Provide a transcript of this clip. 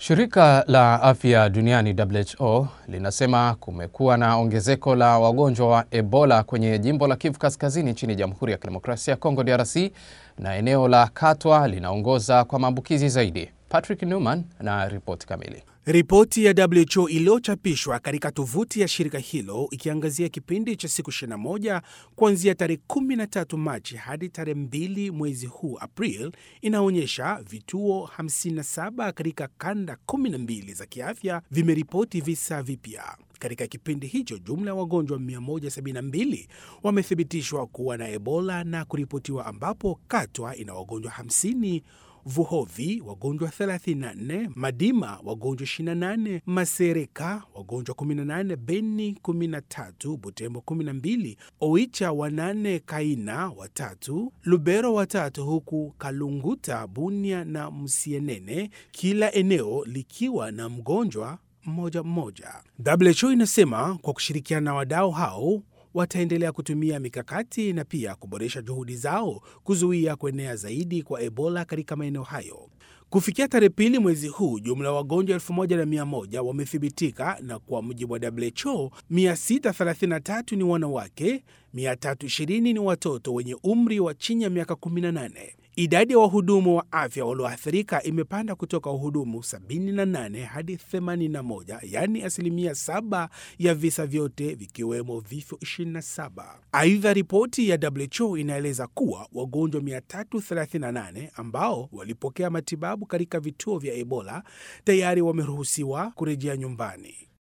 Shirika la Afya Duniani WHO linasema kumekuwa na ongezeko la wagonjwa wa Ebola kwenye jimbo la Kivu Kaskazini nchini Jamhuri ya Kidemokrasia ya Kongo DRC na eneo la Katwa linaongoza kwa maambukizi zaidi. Patrick Newman na ripoti kamili. Ripoti ya WHO iliyochapishwa katika tovuti ya shirika hilo ikiangazia kipindi cha siku 21 kuanzia tarehe 13 Machi hadi tarehe 2 mwezi huu April inaonyesha vituo 57 katika kanda 12 za kiafya vimeripoti visa vipya. Katika kipindi hicho jumla ya wagonjwa 172 wamethibitishwa kuwa na Ebola na kuripotiwa, ambapo Katwa ina wagonjwa 50 Vuhovi wagonjwa 34, Madima wagonjwa 28, Masereka wagonjwa 18, Beni 13, Butembo 12, Oicha wanane, Kaina watatu, Lubero watatu, huku Kalunguta, Bunia na Msienene kila eneo likiwa na mgonjwa mmoja mmoja. WHO inasema kwa kushirikiana na wadau hao wataendelea kutumia mikakati na pia kuboresha juhudi zao kuzuia kuenea zaidi kwa Ebola katika maeneo hayo. Kufikia tarehe pili mwezi huu, jumla ya wagonjwa 1100 wamethibitika, na kwa mujibu wa WHO 633 ni wanawake, 320 ni watoto wenye umri wa chini ya miaka 18. Idadi ya wahudumu wa afya walioathirika imepanda kutoka wahudumu 78 hadi 81, yaani asilimia 7 ya visa vyote vikiwemo vifo 27. Aidha, ripoti ya WHO inaeleza kuwa wagonjwa 338 ambao walipokea matibabu katika vituo vya Ebola tayari wameruhusiwa kurejea nyumbani.